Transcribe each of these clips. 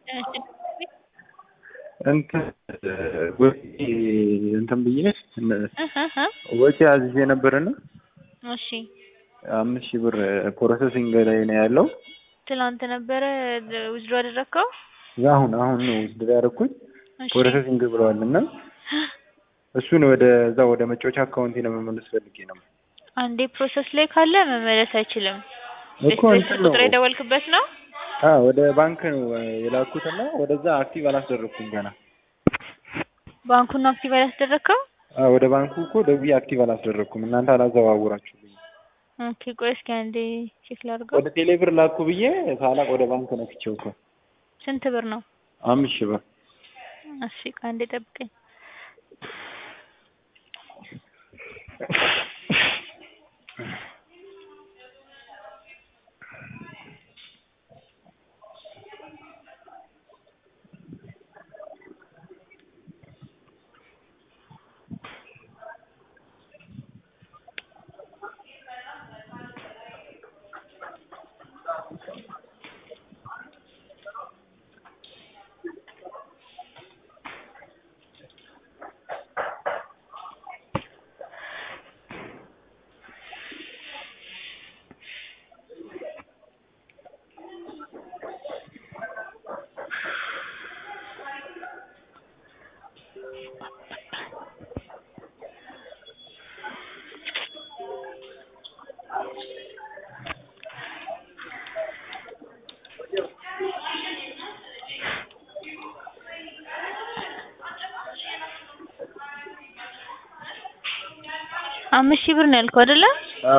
እንትን ወጪ እንትን ብዬ ወጪ አዝዤ ነበርና እሺ አምስት ሺህ ብር ፕሮሰሲንግ ላይ ነው ያለው። ትላንት ነበረ ውዝድሮ ያደረግከው? አሁን አሁን ነው ውዝድሮ ያደረኩኝ እሺ ፕሮሰሲንግ ብለዋል እና እሱን ወደ እዛ ወደ መጫወቻ አካውንቴ ነው መመለስ ፈልጌ ነው። አንዴ ፕሮሰስ ላይ ካለ መመለስ አይችልም። እኮ እንትን ነው ቁጥር የደወልክበት ነው? አ ወደ ባንክ ነው የላኩትና ወደዛ አክቲቭ አላስደረግኩም ገና። ባንኩን ነው አክቲቭ ያላስደረግከው? አ ወደ ባንኩ እኮ ደውዬ አክቲቭ አላስደረግኩም እናንተ አላዘዋውራችሁልኝ። ኦኬ ቆይ እስኪ አንዴ ቼክ ላድርገው። ወደ ቴሌብር ላኩ ብዬ ሳላቅ ወደ ባንክ ነክቼው እኮ ስንት ብር ነው? አምስት ሺህ ብር እሺ ቆይ አንዴ ጠብቀኝ። አምስት ሺህ ብር ነው ያልከው አይደለ? አ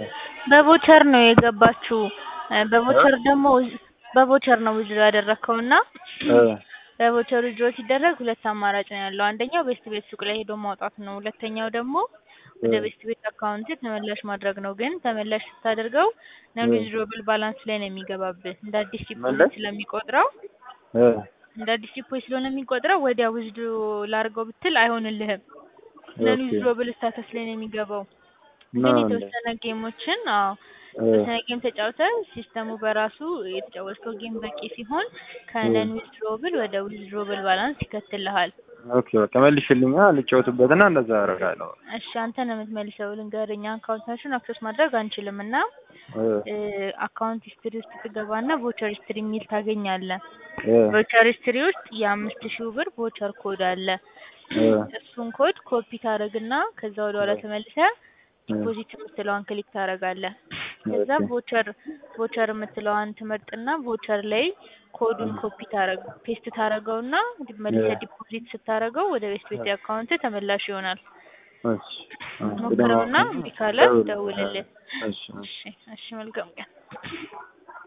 በቮቸር ነው የገባችው። በቮቸር ደግሞ በቮቸር ነው ውዝድሮ ያደረግከው እና አ በቮቸር ውዝድሮ ሲደረግ ሁለት አማራጭ ነው ያለው። አንደኛው ቤስት ቤት ሱቅ ላይ ሄዶ ማውጣት ነው። ሁለተኛው ደግሞ ወደ ቤስት ቤት አካውንት ተመላሽ ማድረግ ነው። ግን ተመላሽ ስታደርገው ነን ዊዝድሮብል ባላንስ ላይ ነው የሚገባብህ። እንደ አዲስ ዲፖዚት ስለሚቆጥረው አ እንደ አዲስ ዲፖዚት ስለሆነ የሚቆጥረው ወዲያ ዊዝድሮ ላድርገው ብትል አይሆንልህም። ነን ኦኬ ዊዝድሮብል ስታተስ ላይ ነው የሚገባው። ነው ግን እንዴ? የተወሰነ ጌሞችን አዎ አ የተወሰነ ጌም ተጫውተህ ሲስተሙ በራሱ የተጫወትከው ጌም በቂ ሲሆን ከነን ዊዝድሮብል ወደ ዊዝድሮብል ባላንስ ይከትልሃል። ኦኬ በቃ መልሽልኛ ልጫወትበትና እንደዛ አደርጋለሁ። እሺ አንተ ነው የምትመልሰው። ልንገርህ እኛ አካውንታችሁን አክሰስ ማድረግ አንችልም እና አ አካውንት ሂስትሪ ውስጥ ትገባና ቮቸር ሂስትሪ የሚል ታገኛለህ። አ ቮቸር ሂስትሪ ውስጥ የአምስት ሺህ ብር ቮቸር ኮድ አለ። አ እሱን ኮድ ኮፒ ታደርግና ከዛ ወደ ኋላ ተመልሰህ ዲፖዚት የምትለዋን ክሊክ ታደርጋለህ። ከዛ ኦኬ ቮቸር ቮቸር የምትለዋን ትመርጥና ቮቸር ላይ ኮዱን ኮፒ ታረግ ፔስት ታረገውና መልሰህ ዲፖዚት ስታረገው ወደ ቤስት ቤት አካውንት ተመላሽ ይሆናል። እሺ እሺ ሞክረውና እምቢ ካለ ደውልልን። እሺ እሺ እሺ እሺ መልካም ቀን።